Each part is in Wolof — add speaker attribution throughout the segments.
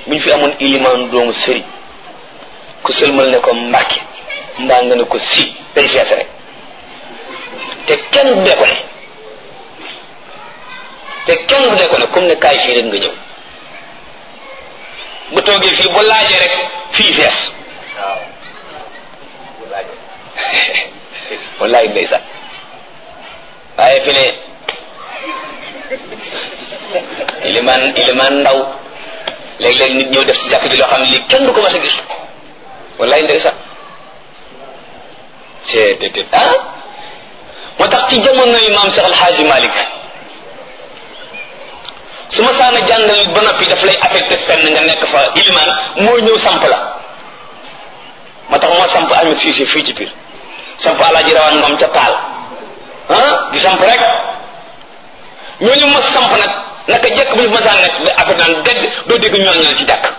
Speaker 1: bu ñu fi amoon ilimaan doomu sëriñ ku sëlmal ne ko mbàkke mbaa nga ne ko si day fees rek te kenn du dee ko ne te kenn du dee ko ne comme ne kaay fii rek nga ñëw bu toogee fii bu laajee rek fii fees waaw bu laajee wallaay ndeysaan waaye fi ne ilimaan ilimaan ndaw léeg-léeg nit ñëw def ci jàkk ji loo xam ne lii kenn du ko mas a gis wallaay ndeysaan c'est déedéet ah moo tax ci jamono yi maam Cheikh Alhaaji Malick su ma saana jàngal ba noppi daf lay affecté fenn nga nekk fa ilimaan moo ñëw samp la moo tax moo samp Ahmed Cissé fii ci biir samp alaaji rawaan ngom ca taal ah di samp rek ñooñu ma samp nag naka jekk bu ñu ma saan nekk ba affaire naan dégg doo dégg ñooñal ci jàkk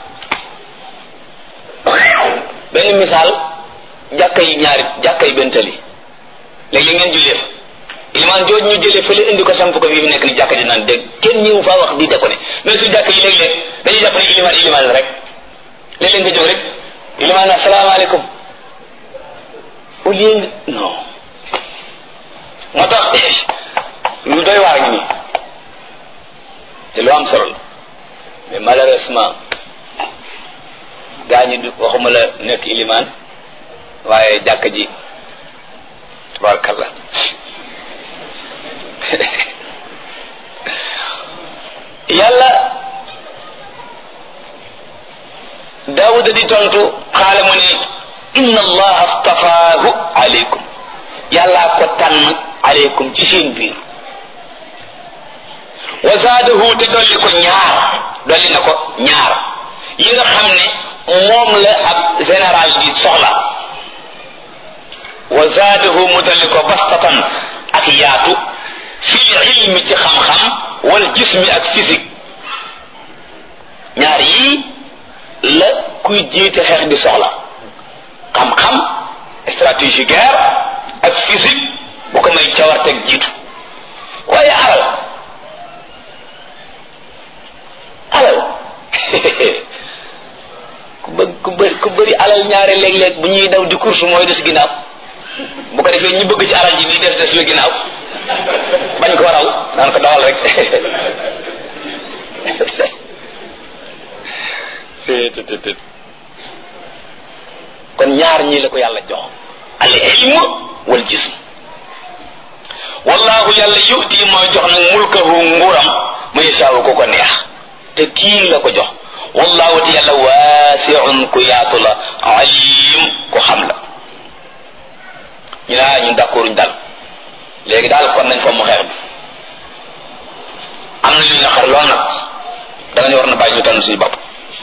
Speaker 1: benn misaal jàkka yi ñaari jàkka yi benn tali léegi ngeen jullee fa ilimaan jooju ñu jëlee fële indi ko samp ko fii mu nekk ni jàkka ji naan dégg kenn ñëwu faa wax di de ko ne mais su jàkk yi léeg-léeg dañuy jàpp ne ilimaan ilimaan la rek léeg-léeg nga jóg rek ilimaan asalaamaaleykum au lieu nga non moo tax lu doy waar ngi nii te lu am solo la mais malheureusement gaa ñi du waxuma la nekk ilimaan waaye jàkk ji tabarakallah yàlla daawuda di tontu xaala mu ne inna allaha astafaahu aleykum yàllaa ko tànn aleykum ci seen biir wa zaadahu te dolli ko ñaar dolli na ko ñaar yi nga xam ne moom la ab général bi soxla wa zaadahu mu dolli ko bastatan ak yaatu fil ilmi ci xam-xam wal jismi ak physique ñaar yii la kuy jiite xeex di soxla xam-xam stratégie guerre ak physique bu ko may cawarteg jiitu waaye alal alal ku bëgg ku bëri ku bëri alal ñaare léeg-léeg bu ñuy daw di course mooy des ginnaaw bu ko defee ñu bëgg ci alal ji di des des la ginnaaw bañ ko raw naan ko dawal rek kon ñaar ñii la ko yàlla jox al ilm wal jism wallahu yàlla yuti mooy jox nag mulkahu nguuram mu yasaawu ko ko neex te kii la ko jox wallahu te yàlla waasiun ku yaatu la alim ku xam la ñu naa ñun d'accorduñ dal léegi daal kon nañ fa mu xeex bi am na lu ñu xar lool nag danañ war na bàyyi ñu tànn suñu bopp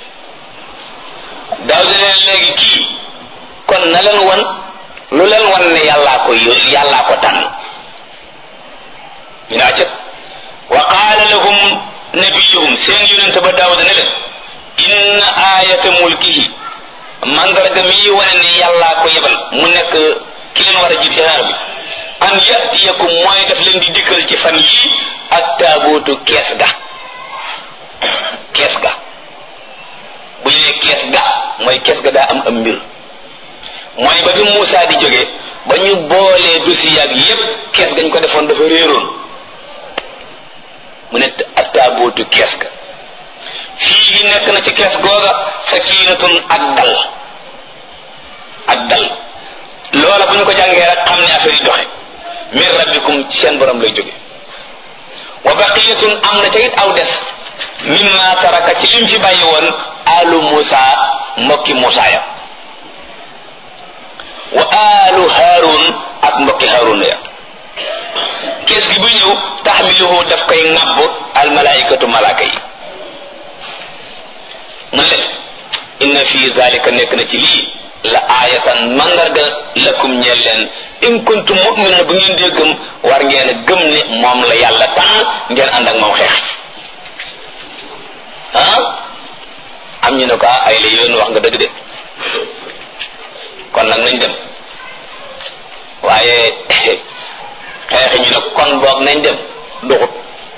Speaker 1: daaw di leen léegi kii kon na leen wan lu leen wan ne yàllaa ko yónni yàllaa ko tànn ñu naa cëp wa qaala lahum nabiyuhum seen yonente ba daawuda ne leen inna ayata mulkihi mandarga mi wane ne yàllaa ko yebal mu nekk ki leen war a jiit xeer bi an yatiyakum mooy daf leen di dikkal ci fan yii ak taabootu kees ga kees ga bu ñu ne kees ga mooy kees ga daa am am mbir mooy ba fi Moussa di jóge ba ñu boolee dossier ak yépp kees gañ ko defoon dafa réeroon mu ne ak taabootu kees ga fii gi nekk na ci kees googa sakinatun ak dal ak dal loola bu ñu ko jàngee rek xam ne affaire yi doxe min rabbikum ci seen borom lay jóge wa baqiyatun am na ca it aw des mimma taraka ci lim fi bàyyi woon alu Musa mbokki Musa ya wa alu Harun ak mbokki Harun ya kees gi bu ñëw taxmiluhu daf koy ŋàbb al malaikatu malaaka yi mu ne inna fi zalika nekk na ci lii la aayatan mandarga lakum ñeel leen in kuntum mu'minin bu ngeen dee gëm war ngeen a gëm ne moom la yàlla tànn ngeen ànd ak moom xeex ah am ñu ne ko ay la yoon wax nga dëgg de kon nag nañ dem waaye xeexi ñu ne kon boog nañ dem duxut